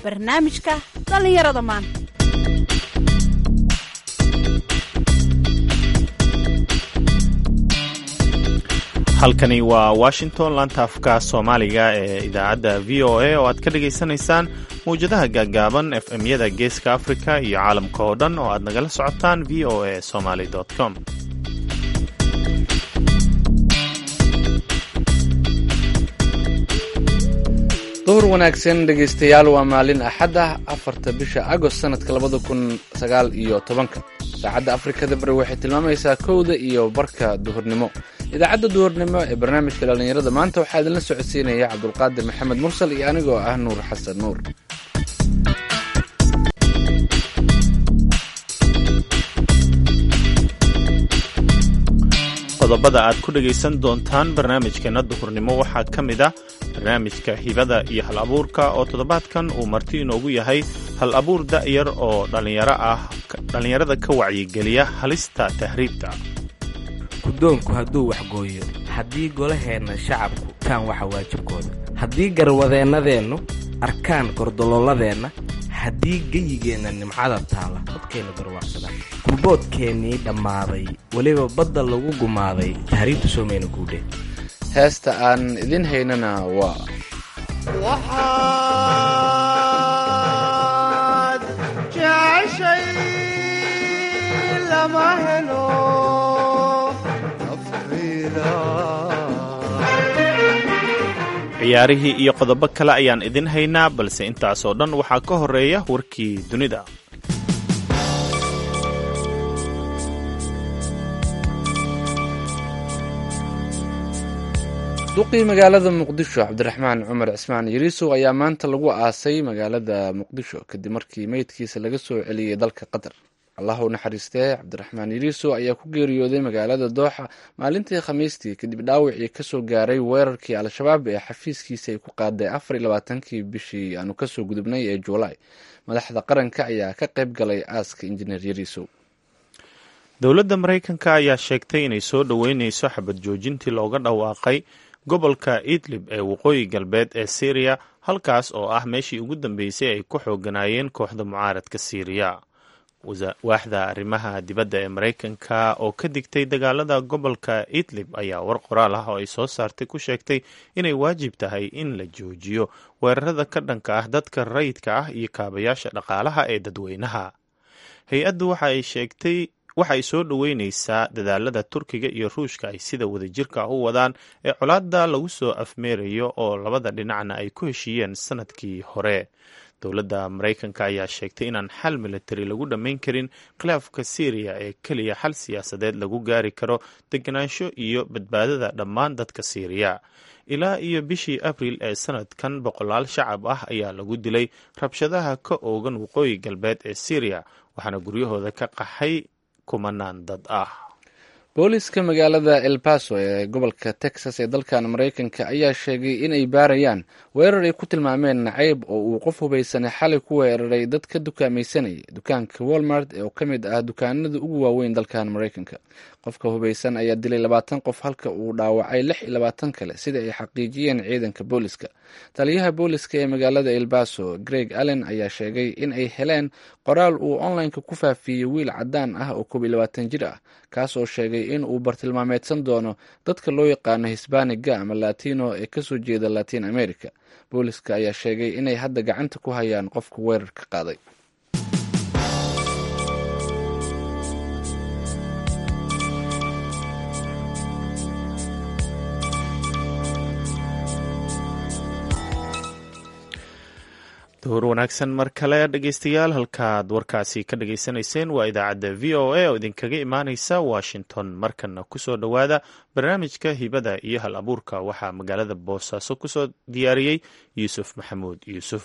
barnaamijka dhallinyarada maanta halkani waa washington laanta afka soomaaliga ee idaacadda v o a oo aad ka dhagaysanaysaan mawjadaha gaaggaaban f m-yada geeska africa iyo caalamka oo dhan oo aad nagala socotaan v o a somaly com duhur wanaagsan dhegaystayaal waa maalin axad ah afarta bisha agost sanadka labada kun sagaal iyo tobanka saacadda afrikada bari waxay tilmaamaysaa kowda iyo barka duhurnimo idaacadda duhurnimo ee barnaamijka dhallinyarada maanta waxaa idinla socodsiinaya cabdulqaadir maxamed mursal iyo anigoo ah nuur xasan nuur qodobada aad ku dhegaysan doontaan barnaamijkeenna duhurnimo waxaa ka mid ah barnaamijka hibada iyo hal abuurka oo toddobaadkan uu marti inoogu yahay hal abuur da'yar oo dhallinyaro ah dhallinyarada ka wacyigeliya halista tahriibta guddoonku hadduu waxgooyo haddii golaheenna shacabku kaan waxa waajibkooda haddii garwadeennadeennu arkaan gordololladeenna haddii geyigeenna nimcada taala dadkeennu garwaaqsadaan gurboodkeennii dhammaaday weliba badda lagu gumaaday tahriibta soomayna guudheen heesta aan idin haynana waa waxaad jeceshay lama helo nafayda ciyaarihii iyo qodobo kale ayaan idin haynaa balse intaasoo dhan waxaa ka horeeya warkii dunida duqii magaalada muqdisho cabdiraxmaan cumar cismaan yariisow ayaa maanta lagu aasay magaalada muqdisho kadib markii meydkiisa laga soo celiyey dalka qatar allah u naxariistee cabdiraxmaan yariisow ayaa ku geeriyooday magaalada dooxa maalintii khamiistii kadib dhaawacii kasoo gaaray weerarkii al-shabaab ee xafiiskiisa ay ku qaaday afar iyo labaatankii bishii aanu kasoo gudubnay ee juulaay madaxda qaranka ayaa ka qayb galay aaska injineer yariisow dowladda maraykanka ayaa sheegtay inay soo dhoweyneyso xabad joojintii looga dhawaaqay gobolka idlib ee waqooyi galbeed ee syriya halkaas oo ah meeshii ugu dambeysay ay ku xooganaayeen kooxda mucaaradka syriya waaxda arrimaha dibadda ee maraykanka oo ka digtay dagaalada gobolka idlib ayaa war qoraal ah oo ay soo saartay ku sheegtay inay waajib tahay in la joojiyo weerarada ka dhanka ah dadka rayidka ah iyo kaabayaasha dhaqaalaha ee dadweynaha hay-addu waxa ay sheegtay waxay soo dhoweyneysaa dadaalada turkiga iyo ruushka ay sida wadajirka u wadaan ee colaadda lagu soo afmeerayo oo labada dhinacna ay ku heshiiyeen sanadkii hore dowladda maraykanka ayaa sheegtay inaan xal militari lagu dhammayn karin khilaafka syriya ee keliya xal siyaasadeed lagu gaari karo deganaansho iyo badbaadada dhammaan dadka syriya ilaa iyo bishii abriil ee sanadkan boqolaal shacab ah ayaa lagu dilay rabshadaha ka oogan waqooyi galbeed ee syriya waxaana guryahooda ka qaxay kumanaan dad ah booliska magaalada el baso ee gobolka texas ee dalkan maraykanka ayaa sheegay inay baarayaan weerar ay ku tilmaameen nacayb oo uu qof hubaysanay xalay ku weeraray dad ka dukaamaysanaya dukaanka walmart oo ka mid ah dukaanada ugu waaweyn dalkan maraykanka qofka hubaysan ayaa dilay labaatan qof halka uu dhaawacay lix iyo labaatan kale sida ay xaqiijiyeen ciidanka booliska taliyaha booliska ee magaalada el baso greg allen ayaa sheegay in ay heleen qoraal uu onlineka ku faafiyey wiil cadaan ah oo koob iyo labaatan jir ah kaas oo sheegay in uu bartilmaameedsan doono dadka loo yaqaano hisbaaniga ama latino ee kasoo jeeda latin america booliska ayaa sheegay inay hadda gacanta ku hayaan qofka weerarka qaaday duhur wanaagsan mar kale dhegeystayaal halkaad warkaasi ka dhageysanayseen waa idaacadda v o a oo idinkaga imaaneysa washington markana kusoo dhowaada barnaamijka hibada iyo hal abuurka waxaa magaalada boosaaso kusoo diyaariyey yuusuf maxamuud yuusuf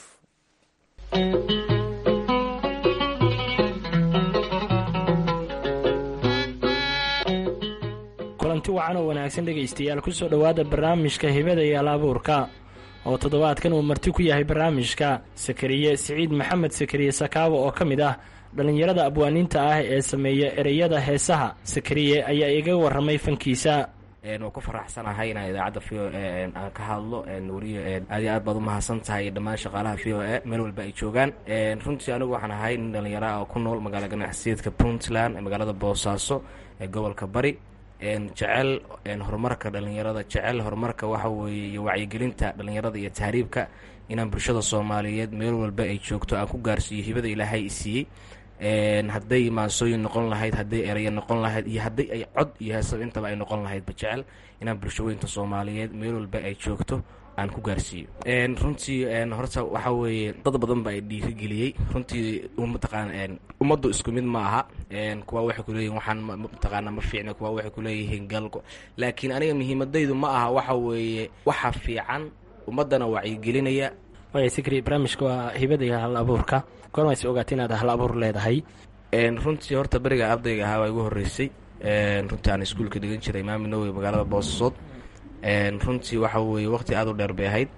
kulanti wacan oo wanaagsan dhegaystayaal kusoo dhowaada barnaamijka hibada iyo hal abuurka oo toddobaadkan uu marti ku yahay barnaamijka sakariye siciid maxamed sakariye sakaabo oo ka mid ah dhallinyarada abwaaniinta ah ee sameeya ereyada heesaha sakariye ayaa iga warramay fankiisa waa ku faraxsanahay inaan idaacadda v o e aan ka hadlo wariye aad iyo aad baad umahadsan tahay dhammaan shaqaalaha v o e meel walba ay joogaan runtii anigu waxaan ahay nin dhallinyaro ah oo ku nool magaala ganacsiyeedka puntland ee magaalada boosaaso ee gobolka bari jecel horumarka dhallinyarada jecel horumarka waxa weeye iyo wacyigelinta dhallinyarada iyo tahriibka inaan bulshada soomaaliyeed meel walba ay joogto aan ku gaarsiiyo hibada ilaahay i siiyey hadday maansooyin noqon lahayd hadday ereya noqon lahayd iyo hadday ay cod iyo heesab intaba ay noqon lahaydba jecel inaan bulshaweynta soomaaliyeed meel walba ay joogto aan ku gaarsiiyo runtii horta waxaa weeye dad badan ba ay dhiirigeliyey runtii mataqaan ummaddu isku mid ma aha kuwa waxay kuleeyihin waxaan mataqaana ma fiicna kuwa waxay kuleeyihiin galgo laakiin aniga muhiimadaydu ma aha waxa weeye waxa fiican ummaddana wacyigelinaya waaya sikri barnaamijka waa hibada iyo hal abuurka goormayse ogaatay inaad hal abuur leedahay runtii horta beriga ardayga ahaa waa igu horreysay runtii aan iskuulka dhigan jiray imaami nawowi magaalada boosaasood runtii waxa weeye waqti aad u dheer bay ahayd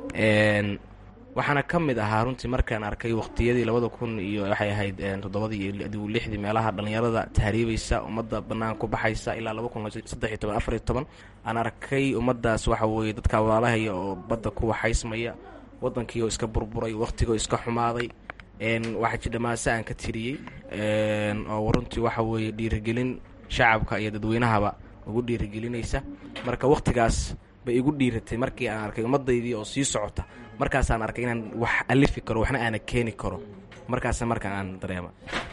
waxaana ka mid ahaa runtii markaan arkay waqtiyadii labada kun iyo waxay ahayd toddobadii iyo adigu lixdii meelaha dhallinyarada tahriibaysa ummadda bannaan ku baxaysa ilaa laba kun saddex iyo toban afar iyo toban aan arkay ummaddaas waxa weeye dadka walaalahaya oo badda ku waxaysmaya waddankii oo iska burburay waqtigoo iska xumaaday waxaa jidhamaase aan ka tiriyey oo runtii waxa weeye dhiirigelin shacabka iyo dadweynahaba ugu dhiirigelinaysa marka waqtigaas bay igu dhiiratay markii aan arkay ummadaydii oo sii socota markaasaan arkay inaan wax alifi karo waxna aana keeni karo markaas markaan aan dareema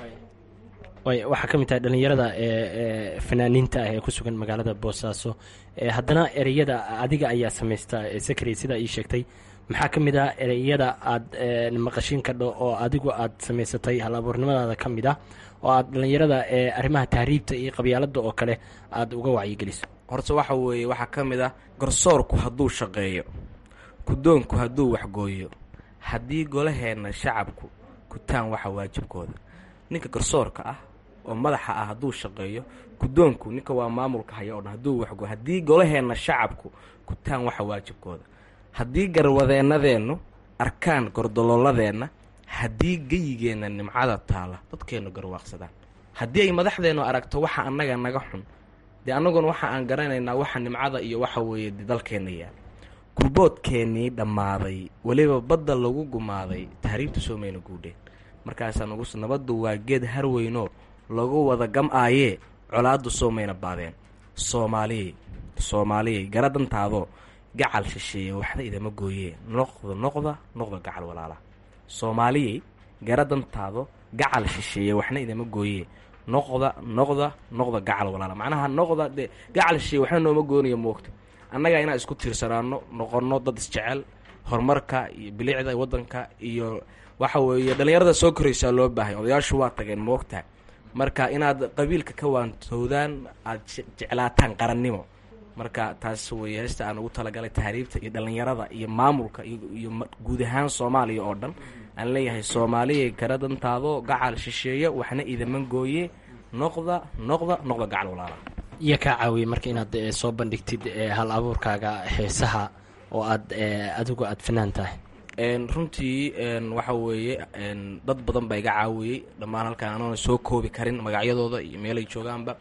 way waxaa ka mid tahay dhallinyarada ee fanaaniinta ah ee ku sugan magaalada boosaaso haddana ereyada adiga ayaa samaysta sakri sidaa ii sheegtay maxaa ka mid ah ereyada aad maqashin kadho oo adigu aad samaysatay hal abuurnimadaada ka mid ah oo aad dhallinyarada ee arrimaha tahriibta iyo qabyaalada oo kale aada uga wacyigeliso horta waxa weeye waxaa ka mid ah garsoorku hadduu shaqeeyo guddoonku hadduu waxgooyo haddii golaheenna shacabku gutaan waxa waajibkooda ninka garsoorka ah oo madaxa ah hadduu shaqeeyo guddoonku ninka waa maamulka haya oo dhan hadduu waxgooyo haddii golaheenna shacabku gutaan waxa waajibkooda haddii garwadeennadeennu arkaan gordolooladeenna haddii geyigeenna nimcada taalla dadkeennu garwaaqsadaan haddii ay madaxdeennu aragto waxa annaga naga xun dee annaguna waxa aan garanaynaa waxa nimcada iyo waxa weeye de dalkeenna yaal gurboodkeennii dhammaaday weliba badda lagu gumaaday tahriibta soo mayna guudheen markaasaa nugu nabaddu waa geed harweynoo lagu wada gam-aayee colaaddu soo mayna baadeen soomaaliyey soomaaliyey gara dantaadoo gacal shisheeye waxna idama gooyee noqda noqda noqda gacal walaala soomaaliyey gara dantaado gacal shisheeye waxna idama gooyee noqda noqda noqda gacal walaala macnaha noqda dee gacal shisheeye waxna nooma goonayo moogta annaga inaan isku tiirsanaano noqonno dad isjecel horumarka iyo bilicda waddanka iyo waxa weeye dhallinyarada soo koraysaa loo baahay odayaashu waa tageen moogtaha marka inaad qabiilka ka waantowdaan aada jeclaataan qarannimo marka taas weeye heesta aan ugu talagalay tahriibta iyo dhallinyarada iyo maamulka iyo guud ahaan soomaaliya oo dhan aan leeyahay soomaaliya kara dantaado gacal shisheeye waxna idaman gooye noqda noqda noqda gacal walaala iyo kaa caawiyey marka inaad soo bandhigtid hal abuurkaaga heesaha oo aad adigu aada fanaan tahay runtii waxa weeye dad badan baa iga caawiyey dhammaan halkaan anoona soo koobi karin magacyadooda iyo meelay joogaanba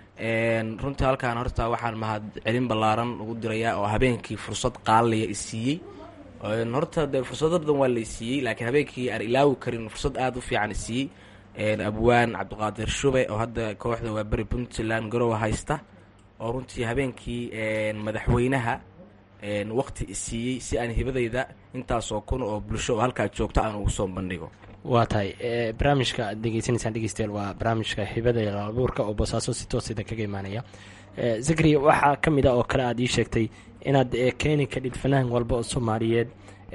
runtii halkaan horta waxaan mahad celin ballaaran ugu dirayaa oo habeenkii fursad qaaliya isiiyey horta dee fursado badan waa la isiiyey laakiin habeenkii aan ilaawi karin fursad aada u fiican isiiyey abwaan cabdiqaadir shube oo hadda kooxda waa beri puntland garowa haysta oo runtii habeenkii madaxweynaha waqti isiiyey si aan hibadayda intaasoo kun oo bulsho oo halkaa joogto aan ugu soo bandhigo waa tahay barnaamijka aad degeysanaysaan dhegeystayaal waa barnaamijka hibada iyo abuurka oo boosaaso si toosida kaga imaanaya zakri waxaa ka mid a oo kale aad ii sheegtay inaad keeni kadhid fanaan walba oo soomaaliyeed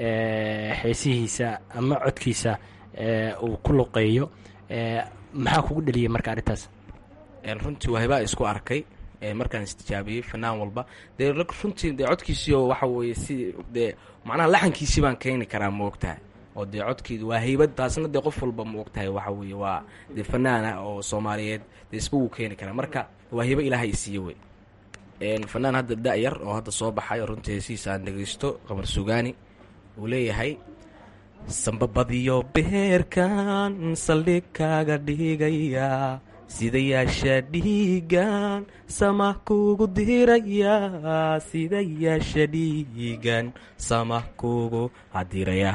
heesihiisa ama codkiisa uu ku luqeeyo maxaa kugu dheliyay marka arrintaas runtii waa hibaa isku arkay markaan istijaabiyey fanaan walba dee runtii dee codkiisiio waxa weeye si dee macnaha laxankiisii baan keeni karaa maogtahay oo dee codkeedu waa haybad taasna dee qof walba ma ogtahay waxa weeye waa dee fanaan ah oo soomaaliyeed dee isba wuu keeni karaa marka waa hibo ilaahay isiiye wey fanaan hadda da-yar oo hadda soo baxay oo runtii heesihiisa aan dhegeysto qamar sugaani uu leeyahay sambabadiyo beerkan saldhig kaaga dhigaya sidayaasha dhiigan sama kugu diraya sidayaasha dhiigan sama kugu hadiraya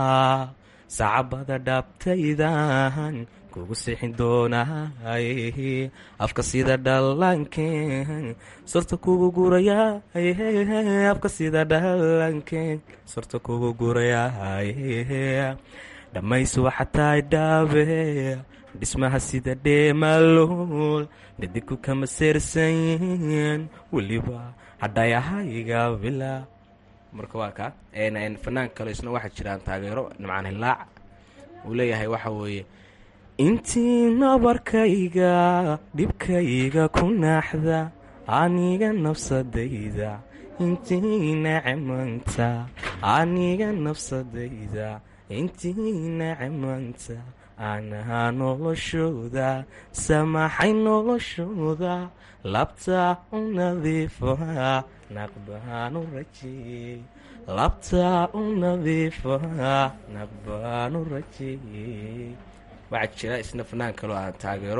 sacabada dhaabtaydan kugu sixin doonay afka sida dhallankeen sorta kugu guraya afka sida dhallankeen sorta kugu guraya dhammaysu waxa tahay dhaabe dhismaha sida dheemalool dhadiku kama seersanyiin weliba hadhayahayga bila marka waa kaa fanaan kale isna waxaa jiraan taageero nimcaan hilaac uu leeyahay waxa weeye intii nabarkayga dhibkayga ku naaxda aniga nafsadayda intii nacmanta aniga nafsadayda intii nacmanta anaha noloshooda samaxay noloshooda labta u nadiifaha naqbaanu rajeeyey labta u nadiifaha naqbaanu rajeeyey waxaa jira isna fanaan kaloo aan taageero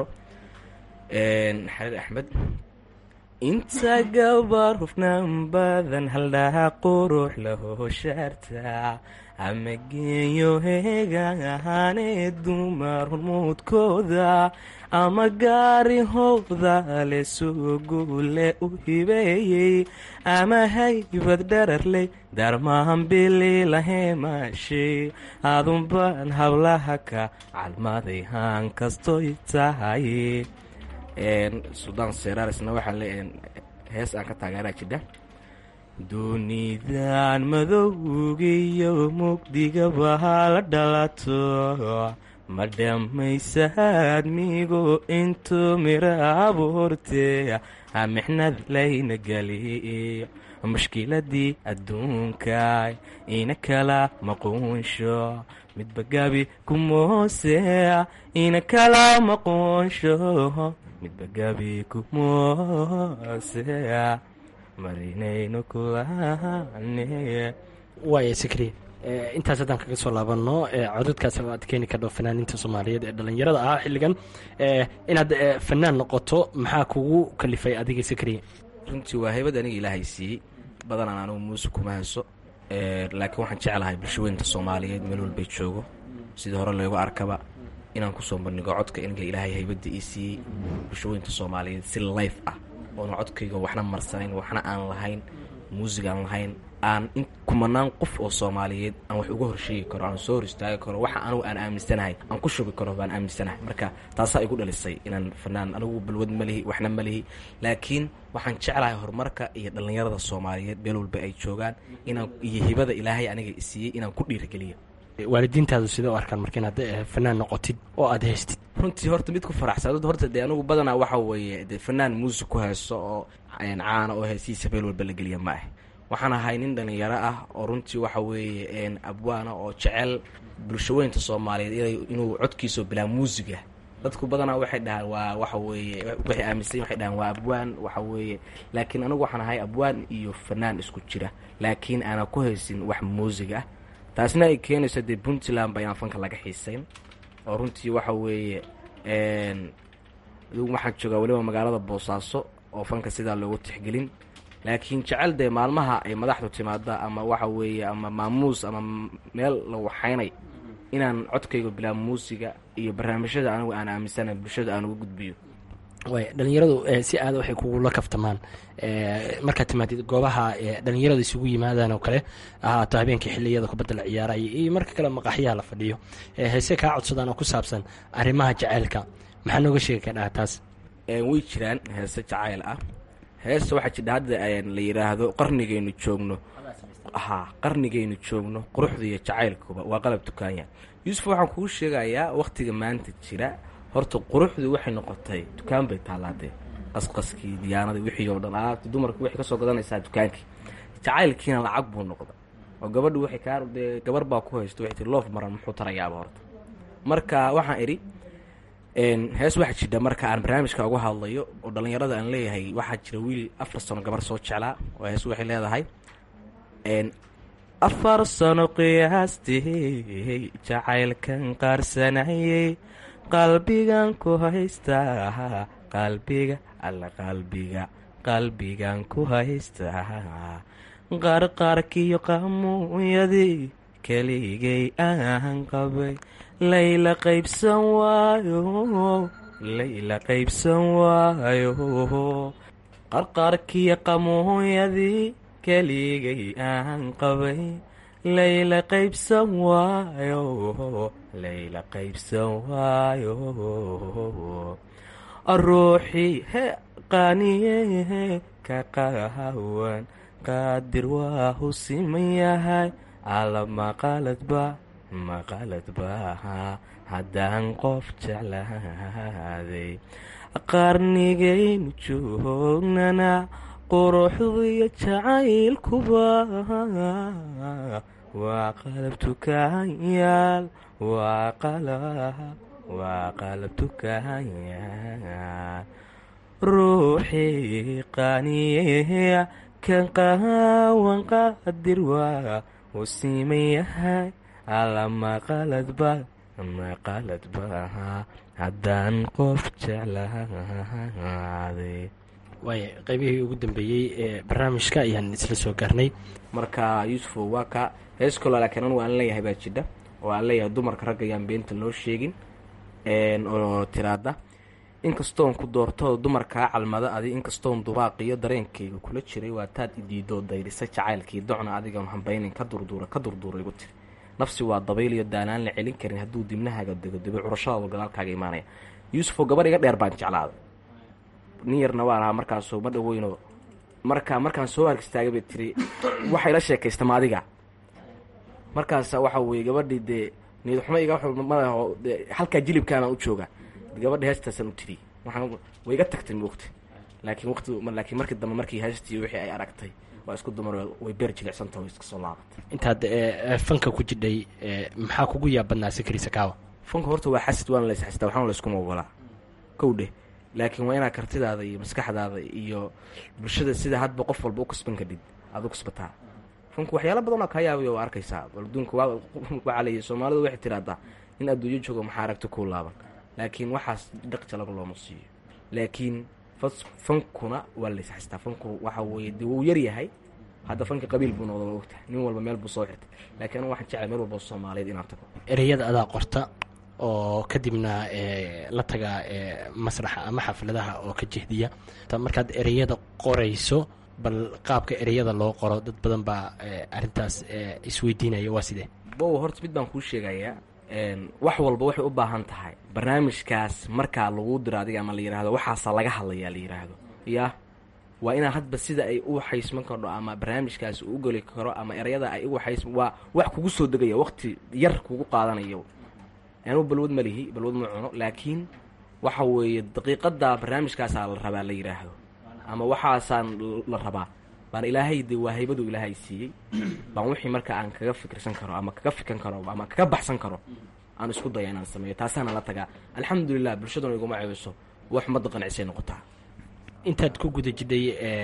xarid axmed inta gabar hufnaan badan haldhaha qurux lahoshaarta ama geeyo heegan ahaanee dumar hormuudkooda ama gaari howda le suguule u hibeeyey ama haybad dhararley darmahan bililaheemaashay adunbaan hablaha ka calmaday haan kastoy tahay suldaan seraarisna waxaa le hees aan ka taageeraa jidha duunidan madowgiyo mugdigaba hala dhalato ma dhammaysaad migo intuu mira abuurtee mixnad layna geliyo mushkiladii adduunka ina kala maquunsho midba gabi kumoose ina kala maquunsho midba gabi kumoose marinayno kulane waaya sikri intaas haddaan kaga soo laabanno codadkaas aad keeni kardho fanaaniinta soomaaliyeed ee dhallinyarada ah xilligan inaad fanaan noqoto maxaa kugu kalifay adiga sikri runtii waa haybad aniga ilaahay siiyey badanaan anugu muuse kuma hayso laakiin waxaan jeclahay bulshaweynta soomaaliyeed meel walbay joogo sidii hore loogu arkaba inaan kusoo bandhigo codka iniga ilaahay haybadda ii siiyey bulshaweynta soomaaliyeed si life ah oona codkayga waxna marsanayn waxna aan lahayn muusig aan lahayn aan in kumanaan qof oo soomaaliyeed aan wax uga horsheegi karo aan soo hor istaagi karo waxa anugu aan aaminsanahay aan ku shugi karo baan aaminsanahay marka taasaa igu dhalisay inaan fanaan anigu balwad ma lihi waxna ma lihi laakiin waxaan jeclahay horumarka iyo dhallinyarada soomaaliyeed meel walba ay joogaan inaan iyo hibada ilaahay aniga isiiyey inaan ku dhiirigeliyo waalidiintaadu sidee u arkaan marka inaad fanaan noqotid oo aad haystid runtii horta mid ku faraxsan horta dee anigu badanaa waxa weeye dee fanaan muusig ku haysto oo caana oo heesihiisa meel walba la geliya ma ah waxaan ahay nin dhallinyaro ah oo runtii waxa weeye abwaana oo jecel bulshaweynta soomaaliyeed inuu codkiisao bilaa muusiga dadku badanaa waxay dhahaan waa waxa weeye waxay aaminsan waxay dhahaan waa abwaan waxa weeye laakiin anigu waxaan ahay abwaan iyo fanaan isku jira laakiin aanan ku haysin wax muusig ah taasna ay keenayso dee puntland ba inaan fanka laga xiisayn oo runtii waxa weeye adigu waxaan joogaa weliba magaalada boosaaso oo fanka sidaa loogu tixgelin laakiin jecel dee maalmaha ay madaxdu timaada ama waxa weeye ama maamuus ama meel la waxaynay inaan codkayga bilaa muusiga iyo barnaamijyada anigu aan aaminsana bulshada aan uga gudbiyo way dhalinyaradu si aada waxay kugula kaftamaan markaad timaadid goobaha dhalinyarada isugu yimaadaan oo kale ahaato habeenkii xiliyada kubadda la ciyaaraya iyo marka kale maqaxyaha la fadhiyo heese kaa codsadaan oo ku saabsan arrimaha jaceylka maxaa nooga sheegi kadhaha taas way jiraan heese jacayl ah heesta waxaa jidha hadda la yidhaahdo qarnigaynu joogno haa qarnigaynu joogno quruxda iyo jacaylkuba waa qalab dukaanya yuusuf waxaan kuu sheegayaa wakhtiga maanta jira horta quruxdu waxay noqotay dukaan bay taalaadee qasqaskii diyaanadii wixii oo dhan alaabti dumarka waxay kasoo gadanaysaa dukaankii jacaylkiina lacag buu noqda oo gabadhu waxay kaa dee gabar baa ku haysto waxay tii loof maran muxuu tarayaaba horta marka waxaan idhi hees waxaa jidha marka aan barnaamijka uga hadlayo oo dhallinyarada aan leeyahay waxaa jira wiil afar sano gabar soo jeclaa oo hees waxay leedahay afar sano qiyaastii jacaylkan qaarsanayey qalbigan ku haystaa qalbiga alla qalbiga qalbigan ku haystaa qarqarkiyo qamuuyadii keligay aan qabay layla qaybsan waayo layla qaybsan waayo qarqarkiyo qamuuyadii keligay aan qabay layla qaybsan waayo layla qaybsan waayo ruuxii he qaaniye ka qahawan qaadir waa hu siman yahay alla maqaladba maqaladba haddaan qof jeclaaday qarnigaynu joognana quruxdiyo jacaylkuba waa qalab tukaanyaal waa qalab waa qalab tukaanyaal ruuxii qaaniyeya kan qahawan qaadir waa uu siman yahay alla maqaladba maqaladba haddaan qof jeclaaday waaya qaybihii ugu dambeeyey ee barnaamijka ayaan isla soo gaarnay marka yuusufo waa ka hees kaloo laakiin anigu aan leeyahay baa jidha oo aan leeyahay dumarka ragga ayaan beenta loo sheegin oo tiraada inkastoon ku doortoo dumarkaa calmada adi inkastoon dubaaqiyo dareenkayga kula jiray waa taad idiidoo dayrisa jacaylkii docna adigoon hambaynin ka durduura ka durduura igu tiri nafsi waa dabayliyo daalaan la celin karin hadduu dibnahaaga dego debo curashadaadu gadaalkaaga imaanaya yuusufoo gabadh iga dheer baan jeclaaday nin yarna waan ahaa markaasoo ma dhaweyno marka markaan soo harkistaagay bay tiri waxay la sheekaysta ma adiga markaasa waxa weye gabadhii dee niyadxumo iga madaho dee halkaa jilibkaanaan u jooga gabadha heestaasaan u tiri waxaan way iga tagtay moogta laakiin waqti laakiin markii dambe markii heestii wixii ay aragtay waa isku dumar way beer jilicsanta way iska soo laabatay intaad fanka ku jidhay maxaa kugu yaab badnaa sikri sakaawa fanka horta waa xasid waana lays xasidaa waxaana layskuma ogolaa kow dheh laakiin waa inaad kartidaada iyo maskaxdaada iyo bulshada sida hadba qof walba u kasban kadhid aada u kasbataa fanku waxyaala badan oo kaa yaabay waa arkaysaa adduunka waxaa leeyahy soomaalidu waxay tiraahdaa in adduunyo joogo maxaa aragti kuu laaban laakiin waxaas dhaqja laga looma siiyo laakiin fankuna waa lays xastaa fanku waxa weeye dee wuu yar yahay hadda fanka qabiil buu noqda waa ogtahay nin walba meel buu soo xirtay laakiin anigu waxaan jeclay meel walba soomaaliyeed inaan tago ereyada adaa qorta oo kadibna la taga masraxa ama xafladaha oo ka jehdiya markaad ereyada qorayso bal qaabka ereyada loo qoro dad badan baa arintaas isweydiinaya waa sidee bow horta mid baan kuu sheegayaa wax walba waxay u baahan tahay barnaamijkaas markaa lagu diro adiga ama la yidhaahdo waxaasa laga hadlayaa la yidhaahdo yaa waa inaa hadba sida ay u waxaysman kardho ama barnaamijkaas u geli karo ama ereyada ay u waxays waa wax kugu soo degaya waqti yar kugu qaadanayo anuu balwad ma lihi balwad ma cuno laakiin waxa weeye daqiiqadaa barnaamijkaasaa la rabaa la yidhaahdo ama waxaasaan la rabaa baan ilaahay de waa haybadu ilaahay siiyey baan wixii marka aan kaga fikirsan karo ama kaga fikan karo ama kaga baxsan karo aan isku daya inaan sameeyo taasaana la tagaa alxamdulilah bulshaduna iguma ceebiso wax ummadda qancisay noqotaa intaad ku guda jidhay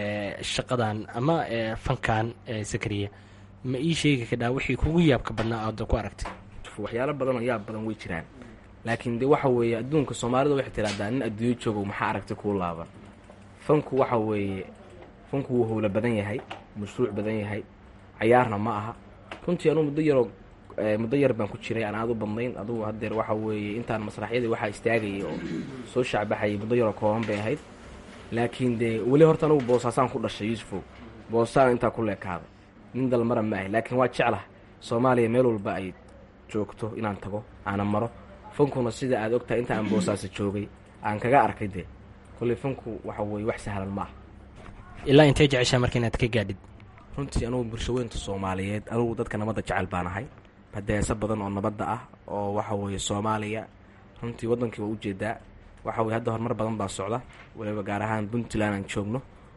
shaqadan ama fankan sakariya ma ii sheegi kadhaa wixii kugu yaabka badnaa aada ku aragtay waxyaalo badan oo yaab badan way jiraan laakiin de waxa weeye adduunka soomaalida waxay tiraahdaa nin adduunyo joogo maxaa aragtay kuu laaban fanku waxa weeye fanku wuu howlo badan yahay mashruuc badan yahay cayaarna ma aha runtii anuu muddo yaroo muddo yar baan ku jiray aan aad u badnayn adugu hadeer waxa weeye intaan masraxyadii waxaa istaagayay oo soo shacbaxayay muddo yaroo kooban bay ahayd laakiin dee weli horta anugu boosaasaan ku dhashay yuusufow boosaan intaa ku leekaaday nin dalmara ma ahay laakiin waa jeclah soomaaliya meel walba ay joogto inaan tago aana maro fankuna sida aad ogtahay inta aan boosaasa joogay aan kaga arkay dee kolley fanku waxa weeye wax sahlan ma ah ilaa intay jeceshaa marka inaad ka gaadhid runtii anugu bulshaweynta soomaaliyeed anugu dadka nabadda jecel baan ahay hadeeso badan oo nabadda ah oo waxa weeye soomaaliya runtii waddankii waa ujeedaa waxa weye hadda horumar badan baa socda waliba gaar ahaan puntland aan joogno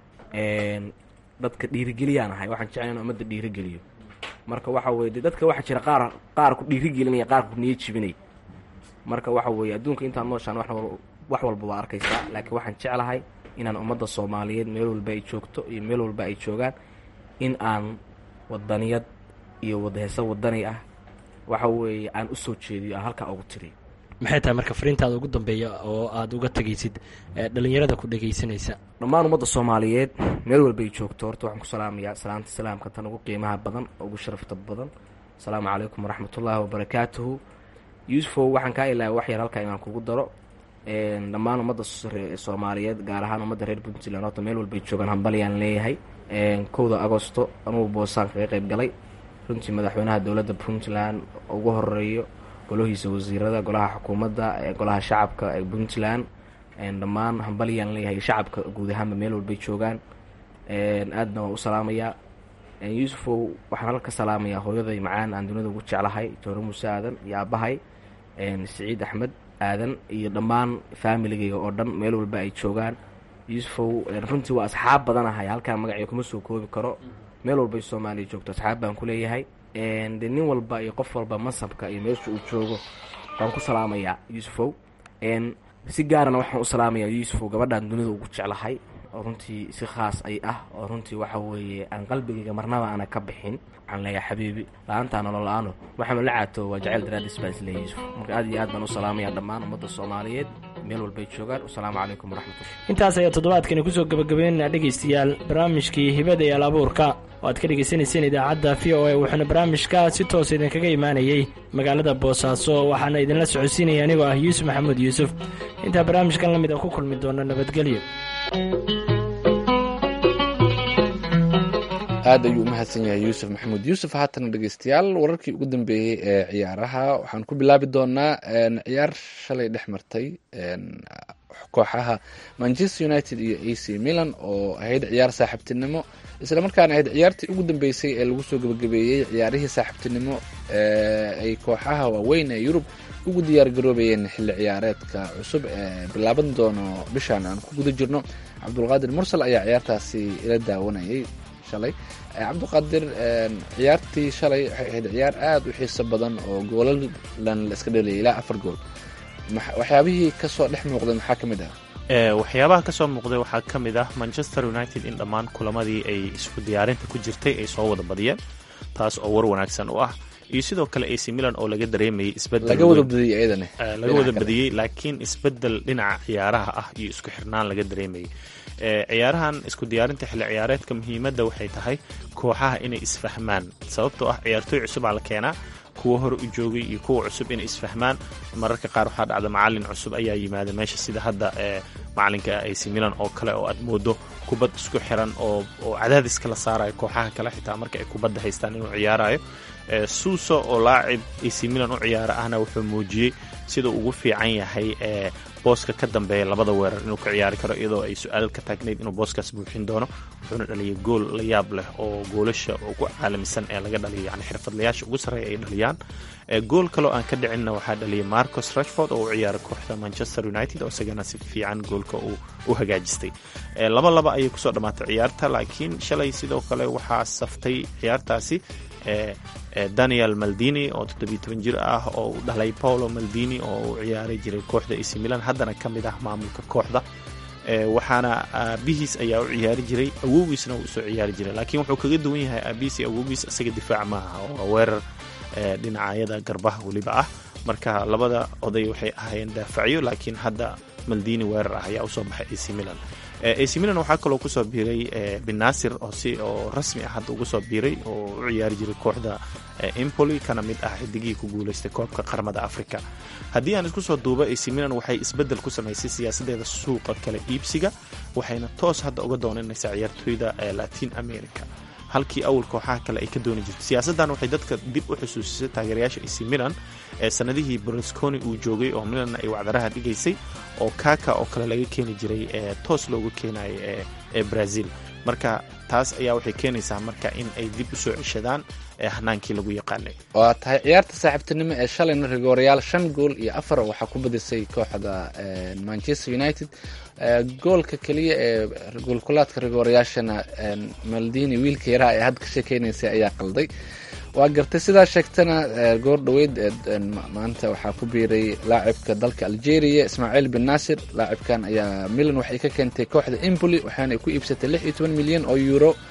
dadka dhiirigeliyaan ahay waxaan jeclay in ummadda dhiirigeliyo marka waxa weye de dadka waxaa jira qaar qaar ku dhiirigelinaya qaar ku niyo jibinay marka waxa weeye adduunka intaan nooshaan wax walba waa arkaysaa laakiin waxaan jeclahay inaan ummadda soomaaliyeed meel walba ay joogto iyo meel walba ay joogaan in aan wadaniyad iyo wadaheeso wadani ah waxa weeye aan u soo jeediyo aan halkaa ugu tiriyo maxay tahay marka fariintaada ugu dambeeya oo aada uga tegaysid dhalinyarada ku dhegaysanaysa dhammaan ummadda soomaaliyeed meel walbay joogto horta waxaan ku salaamayaa salaanta salaamka tan ugu qiimaha badan ugu sharafta badan asalaamu calaykum waraxmatullaahi wabarakaatuhu yuusufow waxaan kaa ilaaway wax yar halkaa inaan kugu daro dhammaan ummadda soomaaliyeed gaar ahaan ummadda reer puntland horta meel walbay joogaan hambalyaan leeyahay kowda agosto anugu boosaan kaga qayb galay runtii madaxweynaha dowladda puntland ugu horeeyo golahiisa wasiirada golaha xukuumadda golaha shacabka ee puntland dhammaan hambalyaan leeyahay shacabka guud ahaanba meel walbay joogaan aadna waan u salaamayaa yuusufow waxaan halka salaamayaa hooyaday macaan aan dunida ugu jeclahay joore muuse aadan iyo aabbahay siciid axmed aadan iyo dhammaan faamiligayga oo dhan meel walba ay joogaan yuusufow runtii waa asxaab badanahay halkaa magacyo kuma soo koobi karo meel walbay soomaaliya joogto asxaab baan ku leeyahay de nin walba iyo qof walba masabka iyo meesha uu joogo baan ku salaamayaa yuusufow si gaarana waxaan u salaamayaa yuusufow gabadhaan dunida ugu jeclahay oo runtii si khaas ay ah oo runtii waxa weeye aan qalbigayga marnaba aana ka bixin waxaan leeyahay xabiibi la-aantaa nolol la-aano waxaanu la caato waa jaceyl daraadis baan isleeyahy yuusuf marka aad iyo aad baan u salaamayaa dhammaan ummadda soomaaliyeed meel walbay joogaan wasalaamu calaykum waraxmatullah intaas ayaa toddobaadkani kusoo gabagabeynaa dhegaystayaal barnaamijkii hibada iyo alaabuurka oo aad ka dhegaysanayseen idaacadda v o a wuxuuna barnaamijka si toos idinkaga imaanayey magaalada boosaaso waxaana idinla socodsiinaya anigoo ah yuusuf maxamuud yuusuf intaa barnaamijkan la mid a ku kulmi doona nabadgelyo aad ayuu u mahadsan yahay yuusuf maxamuud yuusuf haatana dhegeystayaal wararkii ugu dambeeyey ee ciyaaraha waxaan ku bilaabi doonaa ciyaar shalay dhex martay kooxaha manchester united iyo a c milan oo ahayd ciyaar saaxiibtinimo isla markaana ahayd ciyaartii ugu dambeysay ee lagu soo gebagabeeyey ciyaarihii saaxiibtinimo ay kooxaha waaweyn ee yurub ugu diyaar garoobayeen xilli ciyaareedka cusub ee bilaaban doono bishaan aan ku guda jirno cabdulqaadir mursal ayaa ciyaartaasi ila daawanayay shalay cabdiqaadir ciyaartii shalay waxay ahayd ciyaar aada u xiiso badan oo goolalan la iska dhaliyay ilaa afar gool waxyaabihii kasoo dhex muuqday maxaa ka mid ah waxyaabaha kasoo muuqday waxaa ka mid ah manchester united in dhammaan kulamadii ay isku diyaarinta ku jirtay ay soo wada badiyeen taas oo war wanaagsan u ah iyo sidoo kale ac milan oo laga dareemayay isbedel laga wada badiyey iyadana laga wada badiyey laakiin isbedel dhinaca ciyaaraha ah iyo isku xirnaan laga dareemayay ciyaarahan isku diyaarinta xilli ciyaareedka muhiimadda waxay tahay kooxaha inay isfahmaan sababtoo ah ciyaartooy cusubaa la keenaa kuwa hore u joogay iyo kuwa cusub inay isfahmaan mararka qaar waxaa dhacda macalin cusub ayaa yimaada meesha sida hadda macalinka ac milan oo kale oo aad moodo kubad isku xiran oo cadaadis kala saarayo kooxaha kale xitaa marka ay kubadda haystaan inuu ciyaarayo suuso oo laacib ac milan u ciyaara ahna wuxuu muujiyey sidau ugu fiican yahay booska ka dambeeya labada weerar inuu ka ciyaari karo iyadoo ay su-aal ka taagnayd inuu booskaas buuxin doono wuxuuna dhaliyay gool la yaab leh oo goolasha ugu caalamisan ee laga dhaliyo yani xirfadlayaasha ugu sarreeya ay dhaliyaan gool kaloo aan ka dhicinna waxaa dhaliyay marcos rashford oo u ciyaara kooxda manchester united oo isagana si fiican goolka uu u hagaajistay laba laba ayay kusoo dhammaatay ciyaarta laakiin shalay sidoo kale waxaa saftay ciyaartaasi daniel maldini oo toddobiyo toban jir ah oo u dhalay paolo maldini oo u ciyaari jiray kooxda ac milan haddana ka mid ah maamulka kooxda waxaana aabihiis ayaa u ciyaari jiray awowgiisna uu usoo ciyaari jiray laakiin wuxuu kaga duwan yahay aabihiis iyo awowgiis isaga difaac maaha oo weerar dhinacyada garbaha weliba ah marka labada oday waxay ahaayeen daafacyo laakiin hadda maldini weerar ah ayaa usoo baxay ac milan ac milan waxaa kaloo kusoo biiray binasir oo si oo rasmi ah hadda ugu soo biiray oo u ciyaari jiray kooxda empoli kana mid ah xidigihii ku guuleystay koobka qaramada africa haddii aan isku soo duuba ac milan waxay isbedel ku samaysay siyaasadeeda suuqa kala iibsiga waxayna toos hadda uga doonanaysaa ciyaartooyda latin america halkii awal kooxaha kale ay ka dooni jirto siyaasaddan waxay dadka dib u xusuusisay taageerayaasha ac milan ee sanadihii berlusconi uu joogay oo milanna ay wacdaraha dhigaysay oo kaka oo kale laga keeni jiray ee toos loogu keenayo ee brazil marka taas ayaa waxay keenaysaa marka in ay dib u soo ceshadaan hanaankii lagu yaqaanay waa tahay ciyaarta saaxiibtinimo ee shalayna rigoorayaal shan gool iyo afar waxaa ku badisay kooxda manchester united goolka keliya ee goolkulaadka rigoorayaashana maldini wiilka yaraha ee hadda ka sheekeynaysay ayaa qalday waa gartay sidaa sheegtana goor dhoweyd maanta waxaa ku biiray laacibka dalka algeria ismaaciil bin nasir laacibkan ayaa milan waxay ka keentay kooxda empoli waxaana ku iibsatay lix iyo toban milyan oo euro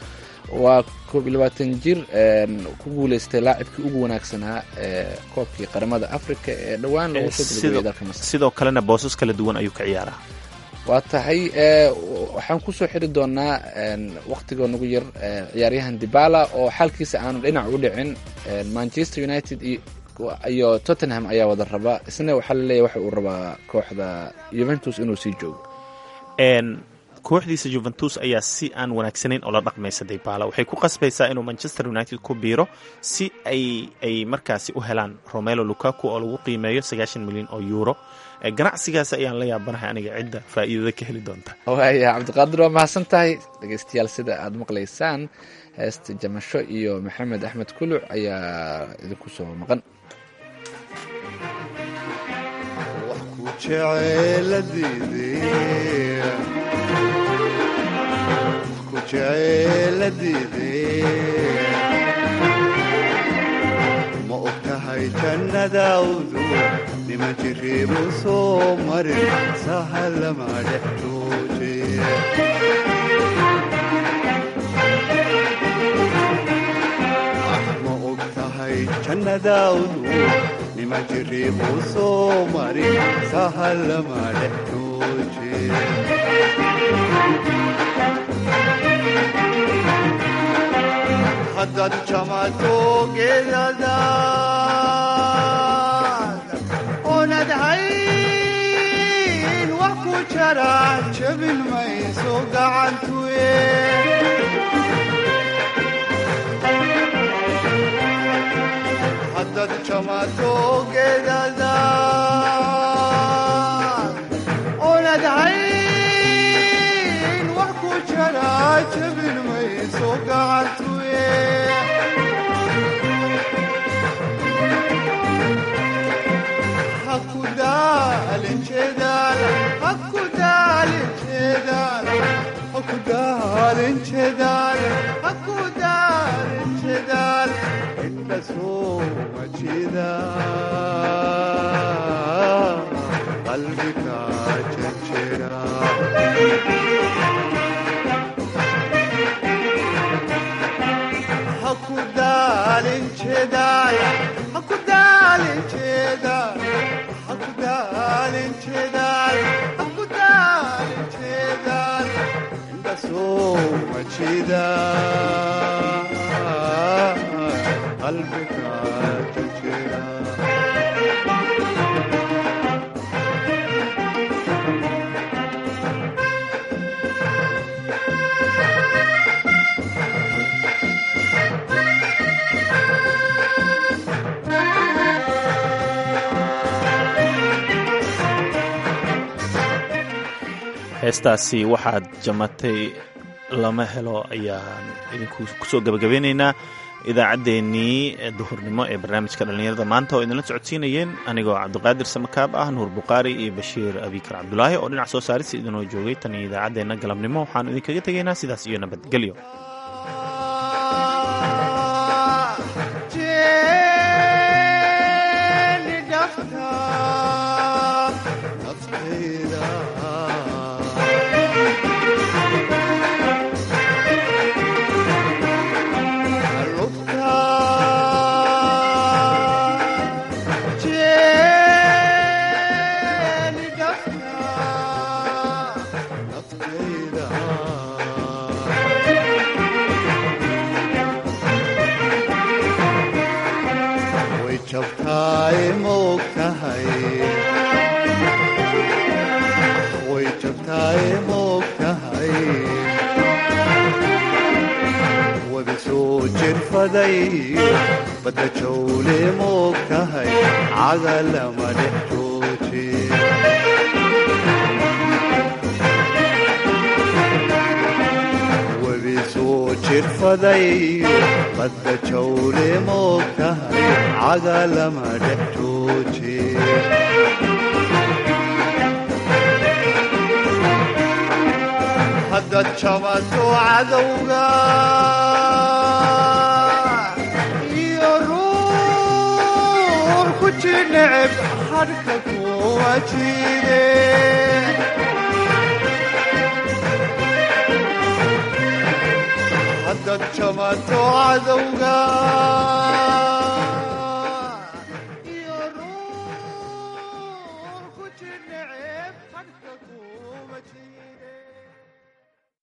waa koob iyo labaatan jir ku guuleystay laacibkii ugu wanaagsanaa ee koobkii qaramada africa ee dhowaan lagu soo gabagabeyay dalka masar sidoo kalena boosas kala duwan ayuu ka ciyaaraa waa tahay waxaan kusoo xiri doonaa waktigoo nagu yar ciyaaryahan dibala oo xalkiisa aanu dhinac u dhicin manchester united iyo tottenham ayaa wada raba isna waxaa laleeyahy waxa uu rabaa kooxda juventus inuu sii joogo kooxdiisa juventus ayaa si aan wanaagsanayn oo la dhaqmaysa dibala waxay ku qasbaysaa inuu manchester united ku biiro si ay ay markaasi u helaan romelo lukaku oo lagu qiimeeyo sagaashan milyan oo euro ganacsigaas ayaan la yaabanahay aniga cidda faa'iidada ka heli doonta waaya cabdiqaadir waa mahadsan tahay dhegeystayaal sida aada maqlaysaan heesta jamasho iyo maxamed axmed kuluc ayaa idinku soo maqan ma og tahay jannadaawdu nima jiriibu soo marin sahalama dhex jooje ma og tahay jannadaawdu nima jiriibu soo marin sahalama dhex jooje haddaad jamato geedadaad oonad hayn wax ku jara jabin mayso gacantuye haddaad jamato geedadaad oonad hayn wax ku jara jabin mayso gacantuye qalbiga jajira hakudaalin jeedaal hakudaalin jeedaal hakudaalin jeedaal hakudaalin jeedaal inda soo majida qalbiga jajira heestaasi waxaad jamatay lama helo ayaan idinku kusoo gabagabeynaynaa idaacaddeenii duhurnimo ee barnaamijka dhallinyarada maanta oo idinla socodsiinayeen anigoo cabdiqaadir samakaab ah nuur bukhaari iyo bashiir abikar cabdulaahi oo dhinac soo saarista idinoo joogay tan iyo idaacaddeenna galabnimo waxaanu idinkaga tegaynaa sidaas iyo nabadgelyo way jabtaay maog tahay way jabtaay maog tahay wada soo jirfaday badda jawle maog tahay cagalama dhex jooje webi soo jirfaday badda jawle moog tahay cagalama dhex jooje haddaad jamato cadowga iyo ruux ku jineceb hadhka kuwa jide haddaad haddaad jamato cadowga